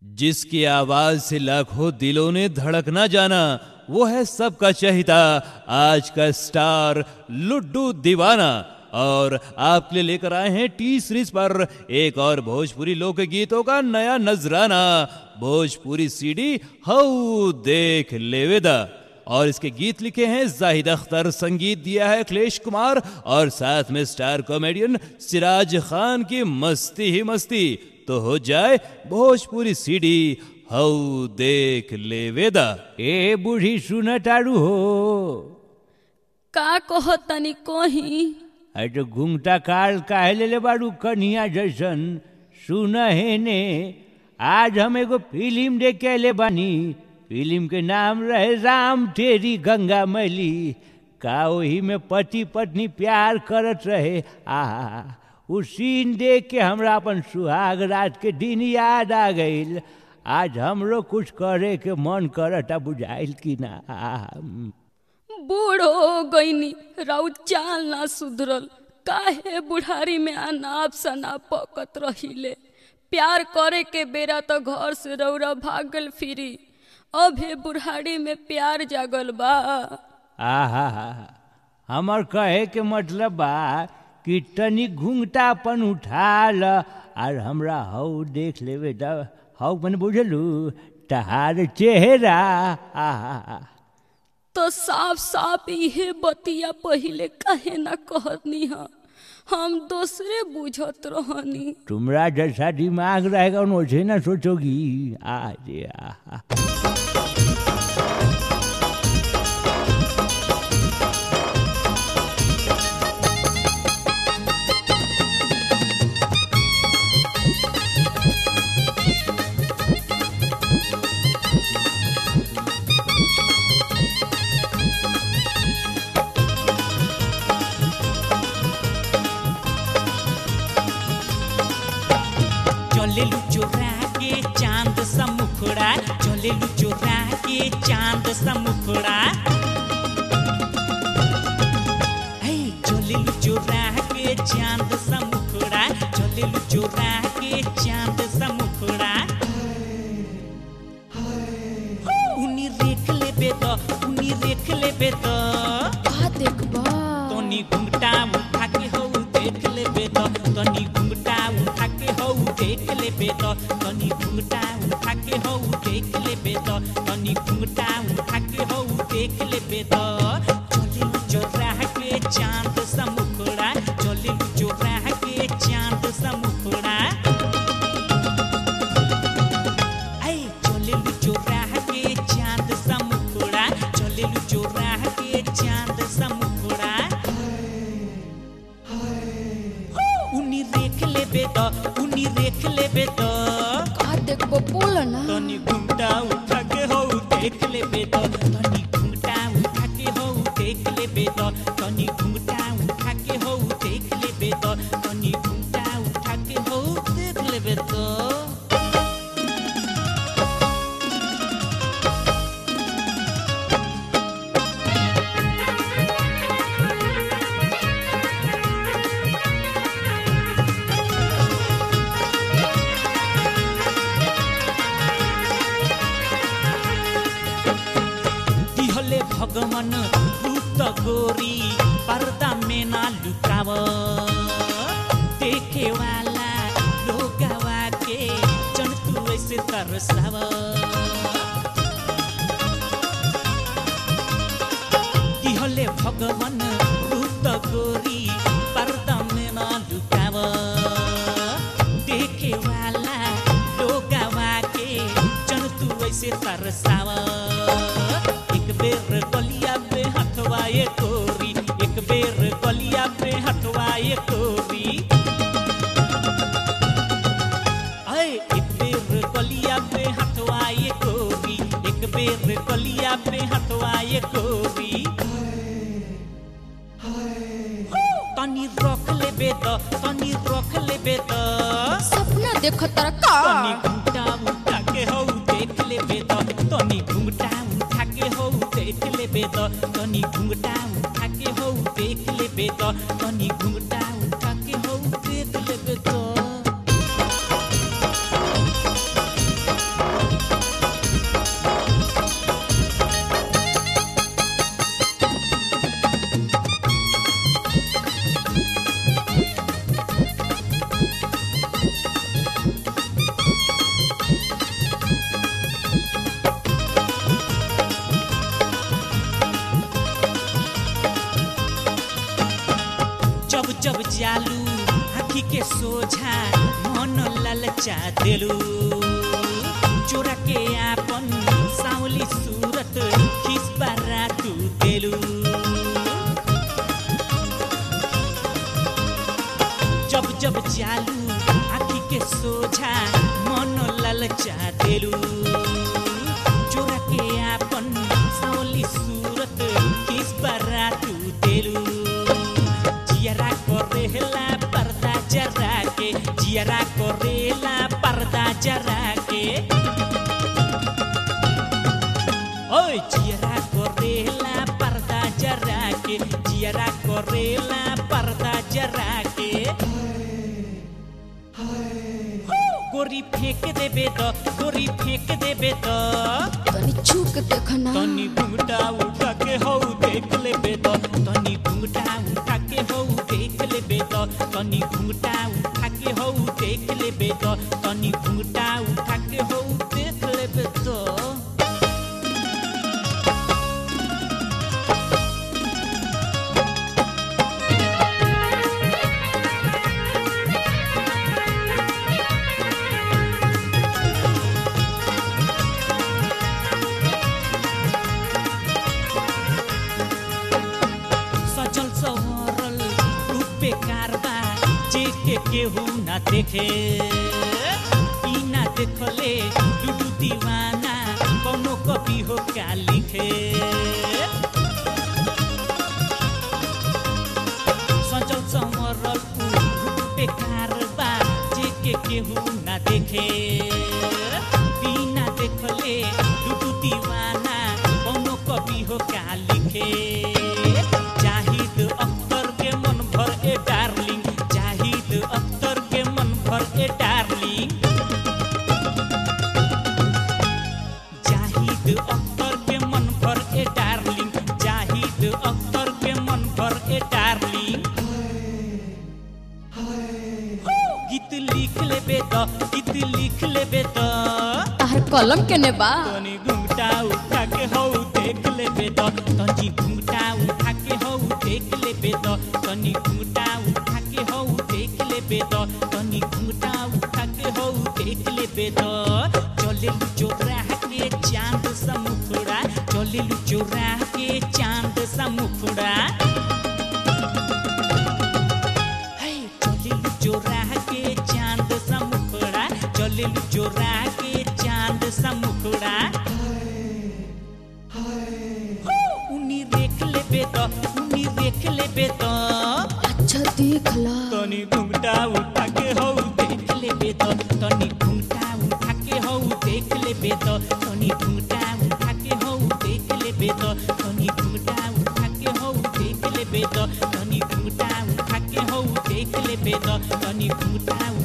जिसकी आवाज से लाखों दिलों ने धड़कना जाना वो है सबका चहिता आज का स्टार लुड्डू दीवाना और आपके लिए लेकर आए हैं टी सीरीज पर एक और भोजपुरी लोकगीतों का नया नजराना भोजपुरी सीडी हऊ देख लेवेदा और इसके गीत लिखे हैं जाहिद अख्तर संगीत दिया है अखिलेश कुमार और साथ में स्टार कॉमेडियन सिराज खान की मस्ती ही मस्ती तो हो जाए भोजपुरी सीडी हऊ देख लेवेदा ए बूढ़ी सुन तारू हो का कहो तनी कोही अरे तो घूंघटा काल काहे ले ले बारू कन्हिया जैसन सुन है ने आज हम एगो फिल्म देख के ले बानी फिल्म के नाम रहे राम तेरी गंगा मैली का वही में पति पत्नी प्यार करत रहे आ उ सीन देख के हमरा अपन सुहाग रात के दिन याद आ गईल आज हमरो कुछ करे के मन करता बुझाइल कि ना आ, बूढ़ हो गईनी राउ चाल ना सुधरल काहे बुढ़ारी में अनाप शनाप पकत रहिले प्यार करे के बेरा तो घर से रौरा भागल फिरी अभे बुढ़ारी में प्यार जागल बा आहा हमर कहे के मतलब बा कि तनी घूंघटा अपन उठा ल और हमरा हऊ देख लेवे त हऊ मन बुझलू तहार चेहरा आहा तो साफ साफ इहे बतिया पहिले काहे ना कहनी हा हम दूसरे बुझत रहनी तुमरा जैसा दिमाग रहेगा वैसे ना सोचोगी आज आहा चलेलु चोरा के चांद सा मुखड़ा चलेलु चोरा के चांद सा मुखड़ा हे चलेलु चोरा के चांद सा मुखड़ा चलेलु चोरा के चांद सा मुखड़ा उनी देख लेबे तो उनी देख लेबे तो का देखबा तनी घुंघटा उठा के हौ देख लेबे तो तनी घुंघटा उठा के हौ देख लेबे तो तनी घुंघटा उठा के हौ देख लेबे तो तनी घुंघटा उठा के हौ देख लेबे तो चले चोरा के चांद सा मुखड़ा चले चोरा के चांद सा मुखड़ा ऐ चलेलु चोरा के चांद सा मुखड़ा चलेलु चोरा के चांद सा मुखड़ा उनी देख लेबे तो उनी देख लेबे तो का देखबो बोल ना तनी घुमटा उठा के हो देख लेबे तो तनी घुमटा उठा के हो देख लेबे तो तनी घुमटा उठा के हो देख लेबे तो तनी घुमटा उठा के हो देख लेबे तो दिहले भगवान भूत गोरी पर्दा में ना लुकाव देखे वाला लोगवा के जन तू ऐसे तरसाव दिहले भगवान भूत गोरी पर्दा में ना लुकाव देखे वाला लोगवा के जन तू ऐसे तरसाव एक बेर गलिया पे हथवाए कोरी एक बेर गलिया पे हथवाए कोरी अय एक बेर गलिया पे हथवाए कोरी एक बेर गलिया पे हथवाए कोरी तनी रख लेबे त तनी रख लेबे त सपना देखत तर का तनी घुंघटा उठा के हौ देख लेबे त तनी घुंघटा उठा के हौ देख लेबे त तनी घुंघटा उठा के हौ देख लेबे त तनी घुंघटा उठा के हौ देख लेबे त आखी के सोझा मन ललचा देलू चोरा के आपन सावली सूरत खिस तू देलू जब जब चालू आखी के सोझा मन ललचा देलू चोरा के आपन सावली सूरत किस तू देलू जियरा करेला पर्दा जरा के जियरा करेला पर्दा जरा के ओए जियरा करेला पर्दा जरा के जियरा करेला पर्दा जरा के गोरी फेंक देबे तो गोरी फेंक देबे तो तनी छू के देखना तनी घुंघटा उठा के हौ देख लेबे तो तनी घुंघटा उठा के हौ देख लेबे तो तनी घुंघटा उठा के हौ देख लेबे तो तनी घुंघटा उठा के हौ देख लेबे तो सजल सवरल रूपे कारबा जे के केहू ना देखे ई ना देखले लुडू दीवाना कौनो कवि हो क्या लिखे सजल सवरल रूपे कारबा जे के केहू ना देखे बिना देखले लुडू दीवाना कौनो कवि हो क्या लिखे जाहिद अख्तर के मन भर ए डार्लिंग जाहिद अख्तर के मन भर ए डार्लिंग जाहिद अख्तर के मन भर ए डार्लिंग जाहिद अख्तर के मन भर ए डार्लिंग गीत लिख लेबे त गीत लिख लेबे त तार कलम केने बा तनी घुंघटा उठा के हौ देख लेबे त तनी घुंघटा उठा के हौ देख लेबे त तनी घुंघटा उठा के हौ देख लेबे त तनी घुंघटा उठा के हौ देख लेबे त चले चोरा के चांद सा मुखड़ा चले चोरा के चांद सा मुखड़ा है चलिलु चोरा के चांद सा मुखड़ा चलिलु चोरा के चांद सा मुखड़ा उनी देख लेबे त उनी देख लेबे त अच्छा देख ला तनी घुंघटा उठा के हौ देख लेबे त तनी घुंघटा उठा के हौ देख लेबे त तनी घुंघटा उठा के हौ देख लेबे त तनी घुंघटा उठा के हौ देख लेबे त तनी घुंघटा उठा के हौ देख लेबे त तनी घुंघटा